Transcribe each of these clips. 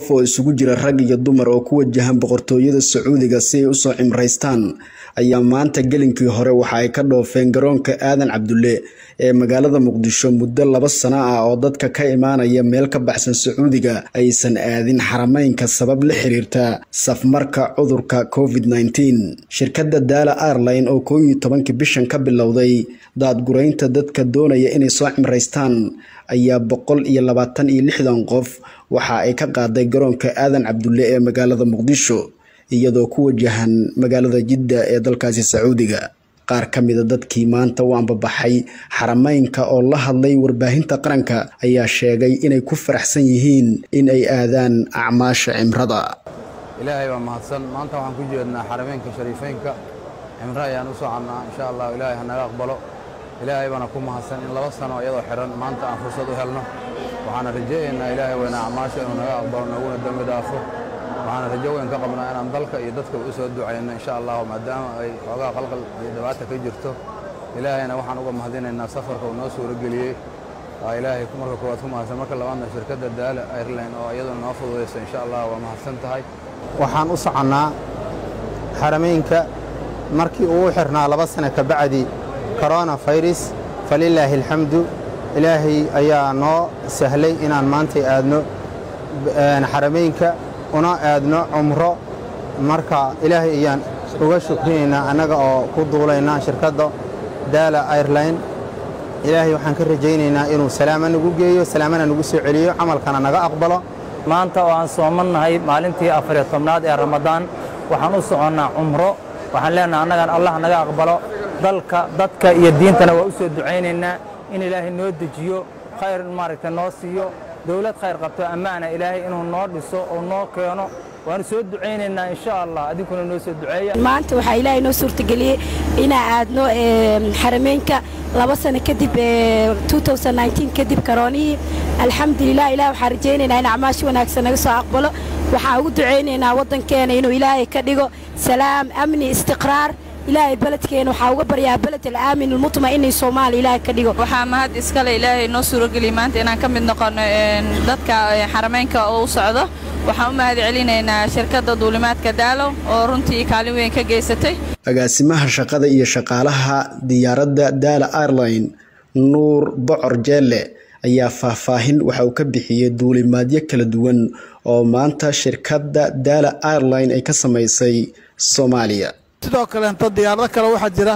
oo isugu jira rag iyo dumar oo ku wajahan boqortooyada sacuudiga si ay usoo cimraystaan ayaa maanta gelinkii hore waxa ay ka dhoofeen garoonka aadan cabdulle ee magaalada muqdisho muddo laba sano ah oo dadka ka imaanaya meel ka baxsan sacuudiga aysan aadin xarameynka sabab la xiriirta safmarka cudurka covid -19 shirkadda daala airline oo koo iyo tobankii bishan ka bilowday daadguraynta dadka doonaya inay soo cimraystaan ayaa boqol iyo labaatan iyo lixdan qof waxa ay ka qaaday garoonka aadan cabdulle ee magaalada muqdisho iyadoo ku wajahan magaalada jidda ee dalkaasi sacuudiga qaar ka mida dadkii maanta u ambabaxay xarameynka oo la hadlay warbaahinta qaranka ayaa sheegay inay ku faraxsan yihiin in ay aadaan acmaasha cimrada ilaahay baa mahadsan maanta waxaan ku jeednaa xarameynka shariifeynka cimro ayaan u soconnaa insha allah ilaahay ha naga aqbalo ilaahay baana ku mahadsan in laba sano iyadoo xidhan maanta aan fursad u helno waxaana rajaynaynaa ilaahay weyna acmaasha inuu naga aqbalo naguna dembi dhaafo waxaana rajo weyn ka qabnaa inaan dalka iyo dadka u soo ducayno insha allahu maadaama ay xoogaa qalqal iyo dhibaata ka jirto ilaahayna waxaan uga mahadinaynaa safarka uu noo suurageliyey waa ilaahay marka koowaad ku mahadsan marka labaadna shirkadda daala airline oo iyaduna noo fududaysa insha allah waa mahadsan tahay waxaan u soconnaa xarameynka markii uu u xirnaa laba sano ka bacdi corona virus falilaahi alxamdu ilaahay ayaa noo sahlay inaan maantay aadno xarameynka una aadno cumro marka ilaahay ayaan uga shukrinaynaa annaga oo ku duulaynaa shirkadda daala airline ilaahay waxaan ka rajaynaynaa inuu salaama nagu geeyo salaamana nagu soo celiyo camalkana naga aqbalo maanta oo aan soomannahay maalintii afariyo tobnaad ee ramadaan waxaan u soconnaa cumro waxaan leenaha annagan allah naga aqbalo dalka dadka iyo diintana waa u soo ducaynaynaa in ilaahay noo dejiyo khayr maaragta noo siiyo dowlad khayr qabto ammaana ilaahay inuu noo dhiso oo noo keeno waanu soo ducaynaynaa insha allah adinkuna noo soo duceeya maanta waxaa ilaahay noo suurtageliyey inaan aadno xarameynka laba sano kadib kadib karoonihii alxamdulilah ilah waxaan rajaynaynaa in acmaashi wanaagsan naga soo aqbalo waxaan ugu ducaynaynaa waddankeena inuu ilaahay ka dhigo salaam amni istiqraar ilaahay beledkeena waxaa uga baryaa beled alaamin almutma'ini soomaaliya ilaahay ka dhigo waxaa mahad iskale ilaahay noo suurageliyey maanta inaan ka mid noqono dadka xarameynka oo u socdo waxaan u mahad celinaynaa shirkadda duulimaadka daalo oo runtii kaalin weyn ka geysatay agaasimaha shaqada iyo shaqaalaha diyaaradda daala airline nuur bocor jeelle ayaa faahfaahin waxa uu ka bixiyey duulimaadyo kala duwan oo maanta shirkadda daala airline ay ka samaysay soomaaliya sidoo kaleento diyaarado kale waxaa jira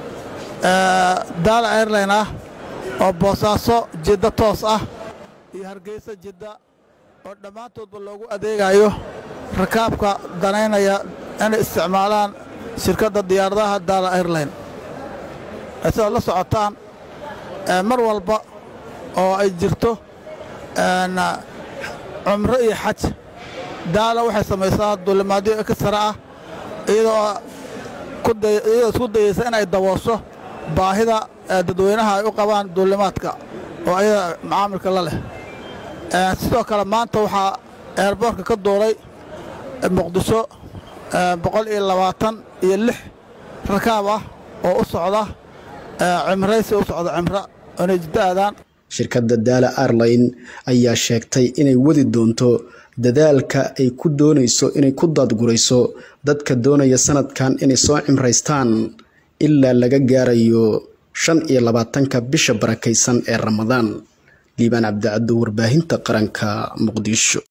daala airline ah oo boosaaso jidda toos ah iyo hargeysa jidda oo dhammaantoodba loogu adeegayo rakaabka danaynaya inay isticmaalaan shirkadda diyaaradaha daala airline sidaad la socotaan mar walba oo ay jirto cumro iyo xaj daala waxay samaysaa duulimaadyo eksara ah iyadoo iyadoo isku dayaysa inay daboosho baahida dadweynaha ay u qabaan duulimaadka oo ayada macaamilka la leh sidoo kale maanta waxaa eerboorka ka duulay muqdisho boqol iyo labaatan iyo lix rakaab ah oo u socda cimraysi u socda cimro inay jiddo aadaan shirkadda daala airline ayaa sheegtay inay wadi doonto dadaalka ay ku doonayso inay ku daadgurayso dadka doonaya sanadkan inay soo cimraystaan ilaa laga gaarayo shan iyo labaatanka bisha barakaysan ee ramadaan liibaan cabdicaddo warbaahinta qaranka muqdisho